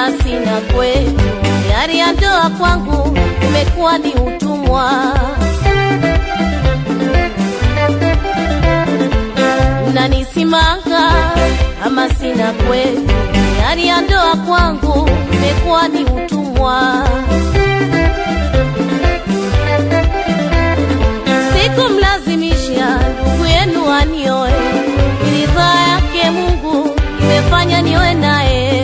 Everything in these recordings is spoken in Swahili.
ama sina kwetu, yari ya ndoa kwangu imekuwa ni utumwa. Unanisimanga ama sina kwetu, yari ya ndoa kwangu imekuwa ni utumwa. Sikumlazimisha ndugu yenu anioe, ni ridhaa yake Mungu imefanya nioe naye.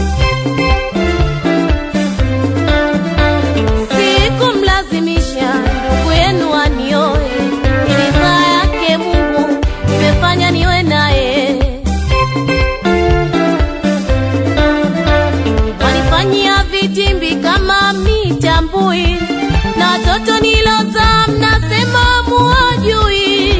Sikumlazimisha ndugu yenu anioe, ni ridhaa yake Mungu imefanya nioe naye. Wanifanyia vitimbi kama mitambui, na watoto nilozaa mnasema muwajui.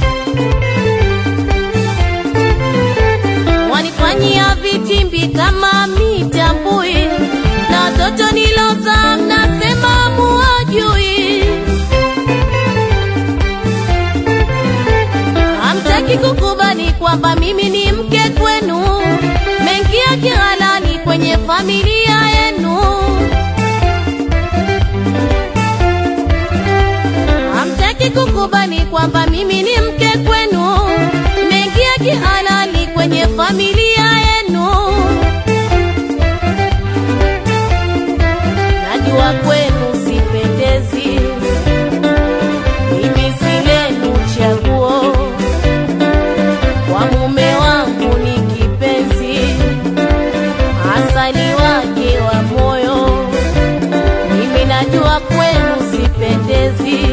Wanifanyia vitimbi kama mitambui, na watoto nilozaa mnasema muwajui. Hamtaki kukubali kwamba mimi ni mke kwenu, mengia kihalali kwenye familia yenu. Hamtaki kukubali kwamba mimi ni mke kwenu, mengia kihalali kwenye familia yenu. Najua kwenu sipendezi, mimi si lenu chaguo kwa mume wangu ni kipenzi, asali wake wa moyo. Mimi najua kwenu sipendezi,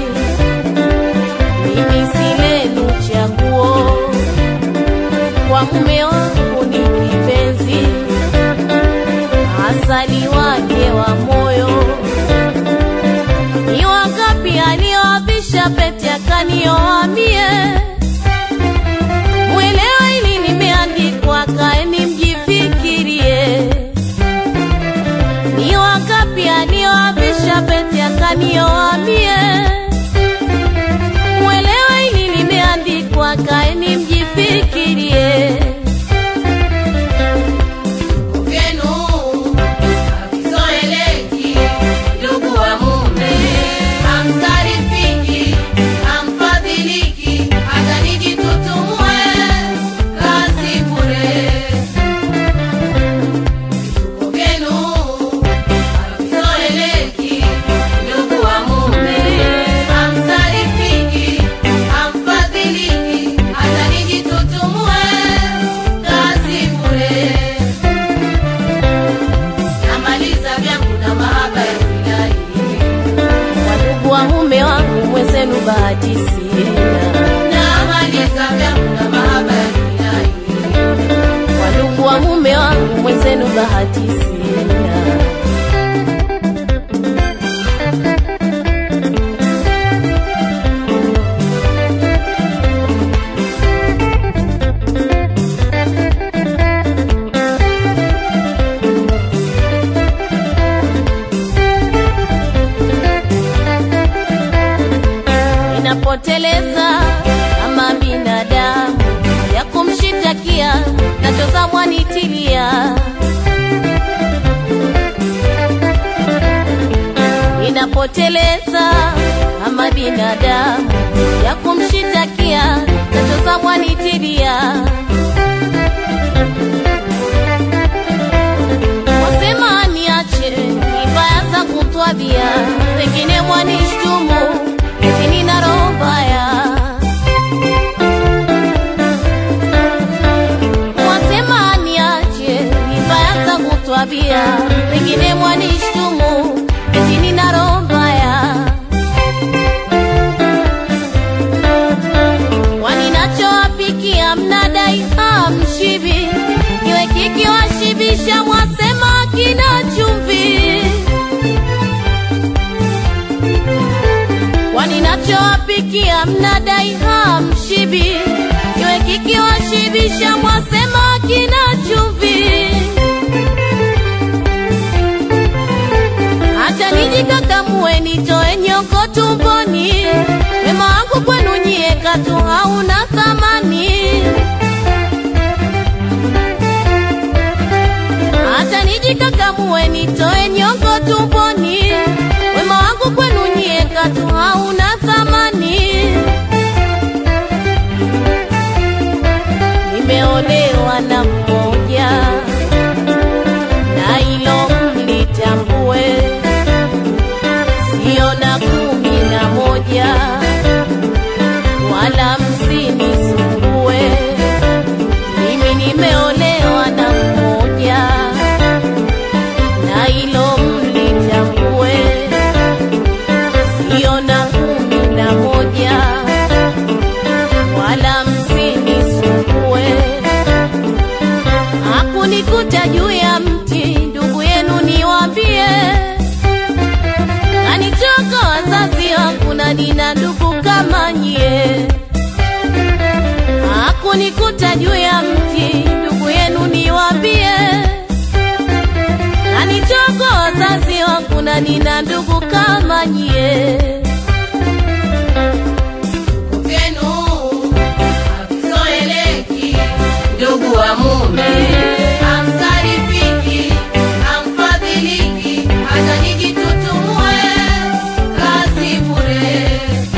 mimi si lenu chaguo. Kwa mume wangu ni kipenzi, asali wake wa moyo. Ni wangapi alioavisha pete akanioa mie Mwelewa hili limeandikwa, kaeni mjifikirie. Ni wangapi alioavisha pete akanioa mie? Mwelewa hili limeandikwa, kaeni mjifikirie. Kwenu hakizoeleki, ndugu wa mume, hamtarifiki, hamfadhiliki, hata nijitutumue kazi bure. Kwenu hakizoeleki, ndugu wa mume, hamtarifiki, hamfadhiliki, hata nijitutumue kazi bure. Namaliza vyangu na mahaba ya wilai Wadugu wa mume wangu mwenzenu, bahati sina. Namaliza vyangu na mahaba ya wilai Wadugu wa mume wangu mwenzenu, bahati sina. Ninapoteleza kama binadamu ya kumshitakia, nachoza mwanitilia. Ninapoteleza kama binadamu ya kumshitakia, nachoza mwanitilia. Wasema niache ibaya za kutwabia, wengine mwanishtumu eti nina roho mbaya. Wasema niache ibaya za kutwabia, wengine mwanishtumu eti nina roho mbaya. Waninachowapikia mnadai hamshibi, kiwe kikiwashibisha mwasema kina chumvi. Waninachowapikia mnadai hamshibi, kiwe kikiwashibisha mwasema kina chumvi. Hata nijikakamue nitoe nyongo tumboni, wema wangu kwenu nyie katu hauna thamani. Hata nijikakamue niamue nitoe nyongo tumboni, wema wangu kwenu nyie katu hauna thamani. Nimeolewa na mmoja na hilo mlitambue, sio na kumi na moja, wala msinisumbue. Mimi nimeolewa na mmoja na hilo mlitambue, sio na kumi na moja, wala msinisumbue. Hakunikuta juu ya mti, ndugu yenu niwaambie, kanitoka wazazi wangu na nina ndugu kama nyie. Hakunikuta juu ya mti, ndugu yenu niwaambie, kanitoka wazazi wangu na nina ndugu kama nyie. Kwenu hakuzoeleki, ndugu wa mume hamsarifiki, hamfadhiliki, hata nijitutumue kazi bure.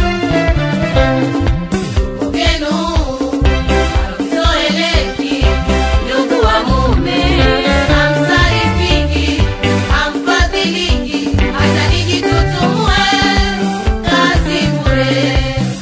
Kwenu hakuzoeleki, ndugu wa mume hamsarifiki, hamfadhiliki, hata nijitutumue kazi bure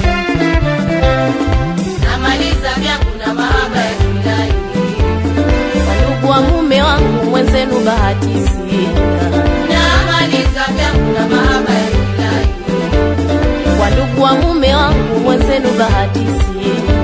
namaliza vyangu na mahaba ya kilai Ndugu wa mume wangu mwenzenu bahati sina, namaliza vyangu na mahaba ya kilai kwa ndugu wa mume wangu mwenzenu bahati sina.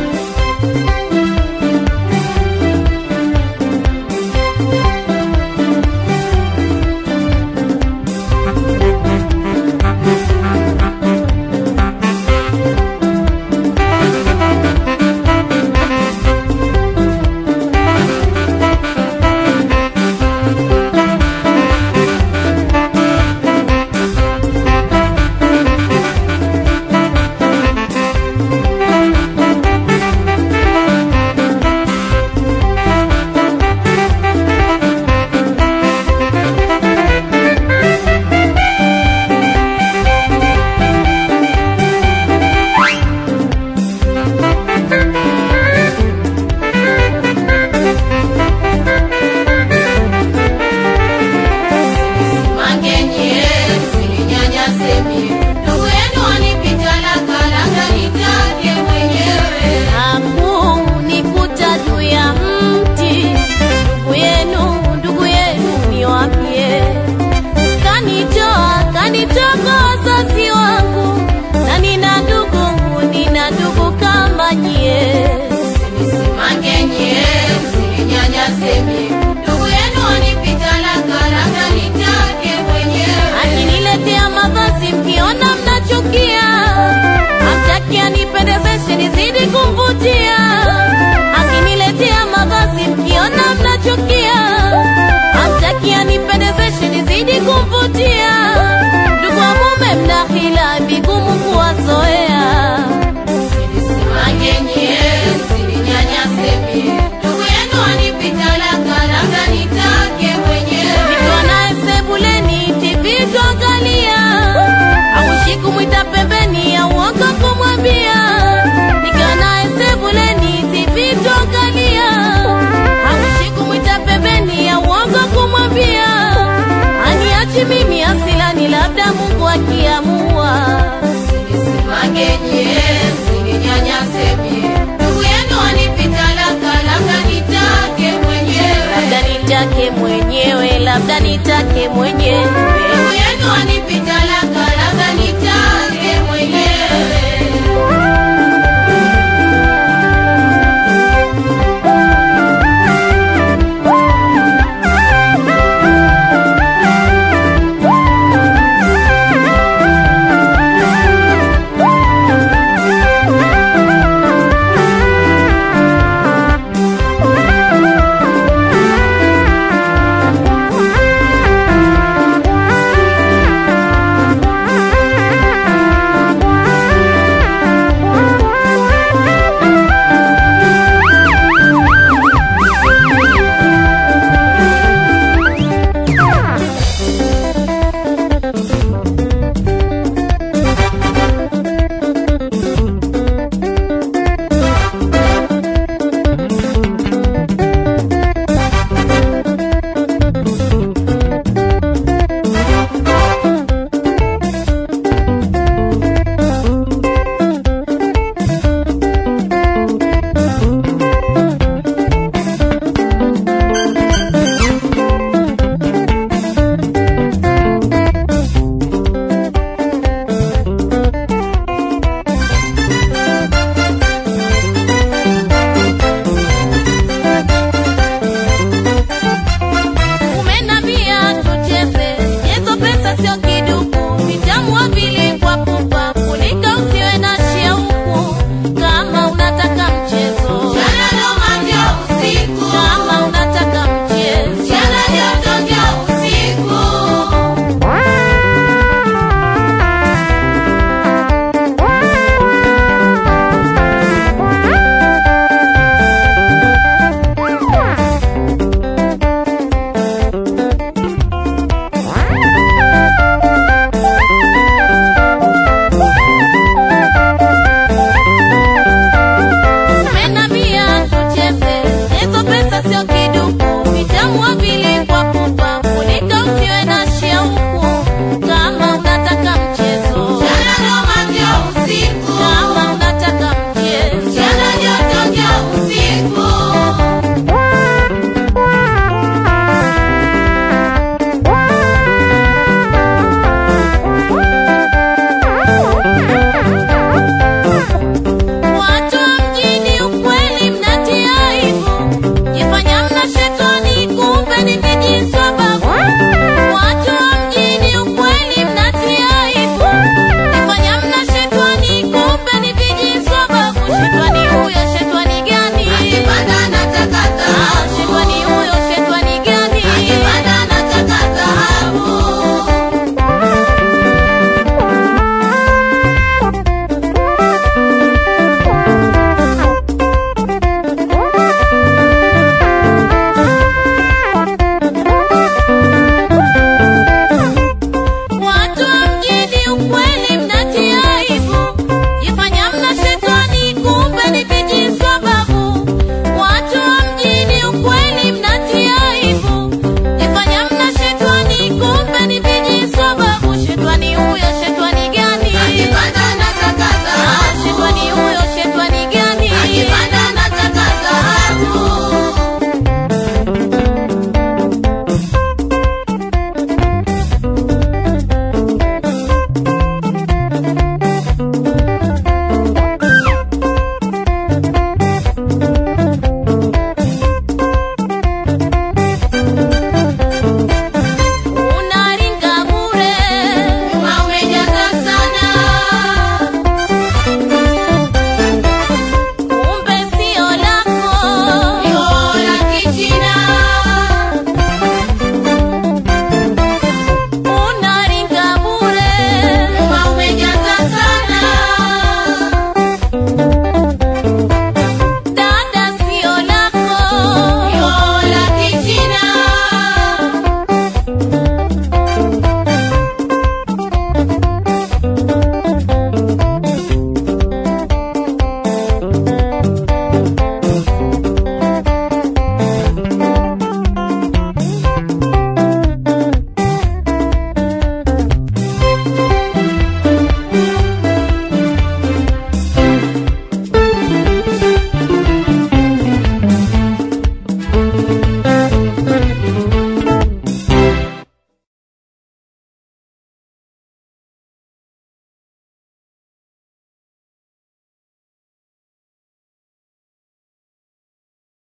mangenye sininyanyase mie ndugu yenu wanipita lakalaka nitake mwenyewe Hakunikuta juu ya mti, ndugu yenu, ndugu yenu niwaambie, kanitoa kanitoka wazazi wangu, na nina ndugu, nina ndugu kama nyie. mangenye sininyanyase mie ndugu yenu wanipita lakalaka nitake mwenyewe Akiniletea mavazi mkiona mnachukia, hamtaki anipendezeshe nizidi kumvutia. Akiniletea mavazi mkiona mnachukia, hamtaki anipendezeshe nizidi kumvutia. Ndugu wa mume mna hila vigumu kuwazoea. mangenye sininyanyase mie ndugu yenu wanipita lakalaka nitake mwenyewe Nikiwa naye sebuleni TV tuangalia, haushi kumwita pembeni ya uongo kumwambia. Nikiwa naye sebuleni TV tuangalia, haushi kumwita pembeni ya uongo kumwambia. Aniachi mimi asilani, labda Mungu akiamua. mangenye sininyanyase mie ndugu yenu wanipita lakalaka nitake mwenyewe Labda nitake mwenyewe, labda nitake mwenyewe. ndugu yenu wanipita